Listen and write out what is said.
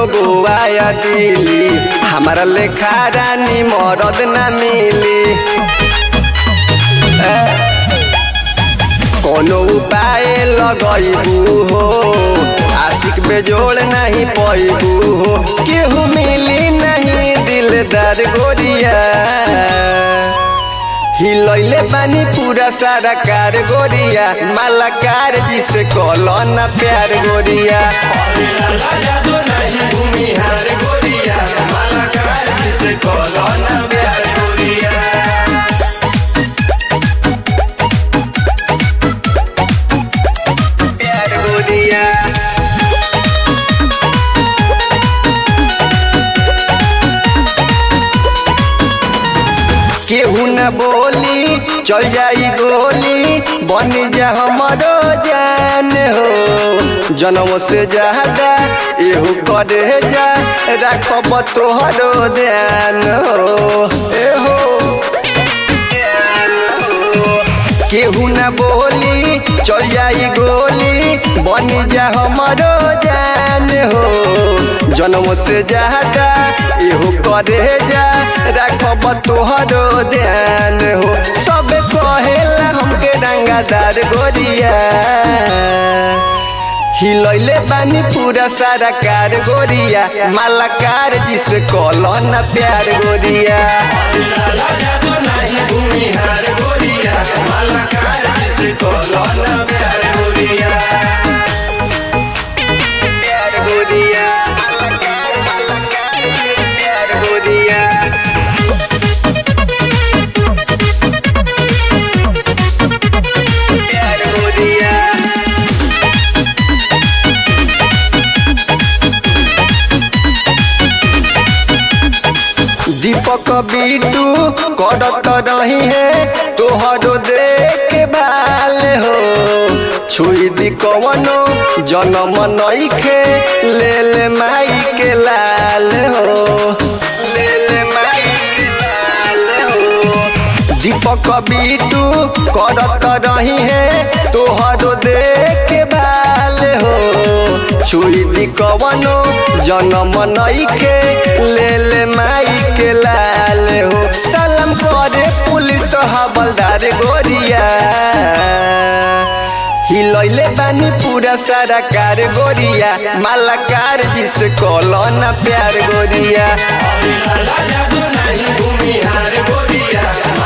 गोवा या दिल्ली हमारा लेखा रानी मरद ना मिली ए, कोनो उपाय लगैबू हो आशिक बेजोड़ नहीं पैबू हो केहू मिली नहीं दिलदार गोरिया हिलैले बानी पूरा सारा कार गोरिया मालाकार जिसे कलो ना प्यार गोरिया कलो ना प्यार गोरिया प्यार गोरिया केहू न बोली चल जाई गोली बन जा हमारो जान हो जनम से ज्यादा एहू करे जा रखब तोहरो ध्यान हो एहो केहू न बोली चल जाई गोली बन जा हमारो जान हो जन्म से ज्यादा एहू करे जा रखब तोहरो ध्यान हो सब कहेला हमके रंगादार गोरिया हिलैले बानी पूरा सारा कार गोरिया मालाकार जिसे कलो ना प्यार गोरिया प्यार गोरिया मालाकार मालाकार प्यार गोरिया प्यार गोरिया दीपक बीटू करत रही है तोहरो देख भाल हो छुई दी कवनो जनम नईखे ले ले माई के लाल हो ले ले माई के लाल हो दीपक बीटू करत रही है तोहरो देख भाल हो छुई दी कवनो जनम नईखे ले ले माई के लाल हो सलाम करे पुलिस हवलदार गोरिया हिलैले बानी पूरा सारा कार गोरिया मालाकार जिसे कलो ना प्यार गोरिया भूमिहार गोरिया